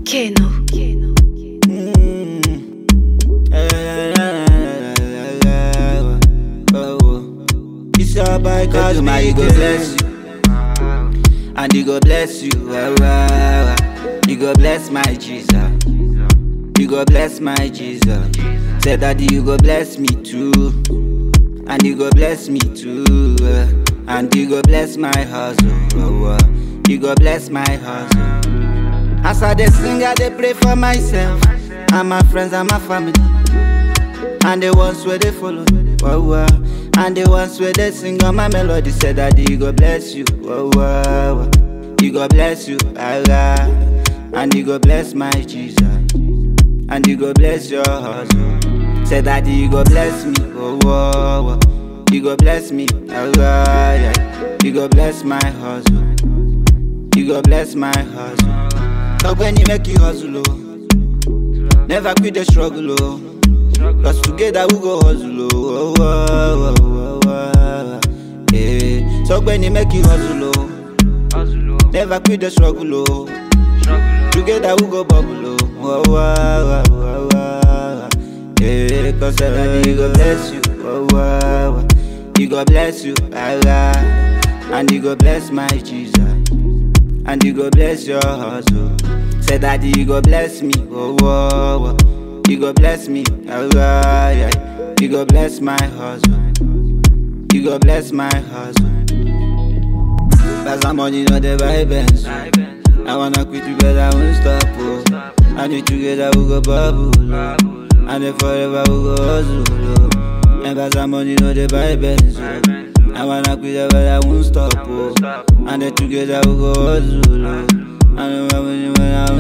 Keno. It's your boy cause my he go bless you And he go bless you well, well, well. He go bless my Jesus You go bless my Jesus Say daddy you go bless me too And you go bless me too uh, And you go bless my hustle oh, uh, You go bless my hustle As I dey sing I dey pray for myself And my friends and my family and the ones where they follow, wow, wow. And the ones where they sing on my melody said that he go bless you, wow, wow, wow. He go bless you, Allah. And he go bless my Jesus. And he go bless your hustle. Said that he go bless me, oh, wow, wow. He go bless me, Allah. Yeah. He go bless my hustle. He go bless my hustle. Talk when you make you hustle, oh. Never quit the struggle, oh. Cause together we go hustle, oh, oh, oh, oh, oh, oh. Yeah. So when you make you hustle, oh. Never quit the struggle, oh. Together we go bubble, oh, oh, oh, oh, oh, oh. Yeah, cause everybody go bless you, oh, oh, oh. He go bless you, Allah. And he go bless my Jesus. And he go bless your hustle. Say that he go bless me, oh, oh, oh. He go bless me, Allah, yeah. He go bless my hustle. He go bless my hustle. Pass some money, no the vibes. I wanna quit together, I won't stop, oh. And it together we go bubble, oh. And then forever we go hustle, oh. And pass some money, no the vibes, oh. I wanna quit together, I won't stop, oh. And then together we go hustle, oh. And then when I